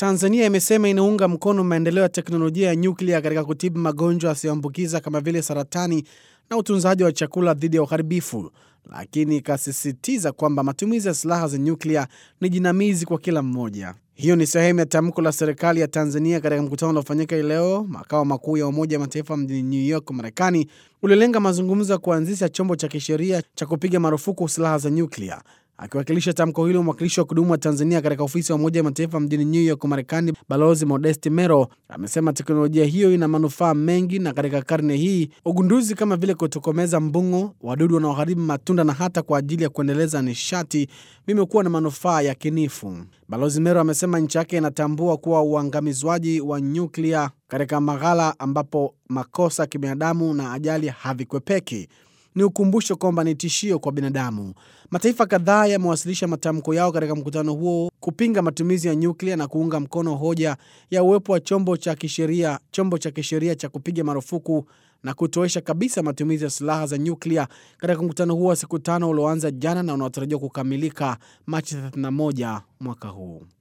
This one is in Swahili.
Tanzania imesema inaunga mkono maendeleo ya teknolojia ya nyuklia katika kutibu magonjwa yasiyoambukiza kama vile saratani na utunzaji wa chakula dhidi ya uharibifu, lakini ikasisitiza kwamba matumizi ya silaha za nyuklia ni jinamizi kwa kila mmoja. Hiyo ni sehemu ya tamko la serikali ya Tanzania katika mkutano uliofanyika hii leo makao makuu ya Umoja wa Mataifa mjini New York, Marekani, uliolenga mazungumzo ya kuanzisha chombo cha kisheria cha kupiga marufuku silaha za nyuklia. Akiwakilisha tamko hilo, mwakilishi wa kudumu wa Tanzania katika ofisi ya Umoja wa Mataifa mjini New York, Marekani, Balozi Modesti Mero amesema teknolojia hiyo ina manufaa mengi, na katika karne hii ugunduzi kama vile kutokomeza mbung'o, wadudu wanaoharibu matunda na hata kwa ajili ya kuendeleza nishati vimekuwa na manufaa ya kinifu. Balozi Mero amesema nchi yake inatambua kuwa uangamizwaji wa nyuklia katika maghala ambapo makosa ya kibinadamu na ajali havikwepeki ni ukumbusho kwamba ni tishio kwa binadamu. Mataifa kadhaa yamewasilisha matamko yao katika mkutano huo kupinga matumizi ya nyuklia na kuunga mkono hoja ya uwepo wa chombo cha kisheria chombo cha kisheria cha kupiga marufuku na kutoesha kabisa matumizi ya silaha za nyuklia katika mkutano huo wa siku tano ulioanza jana na unaotarajiwa kukamilika Machi 31 mwaka huu.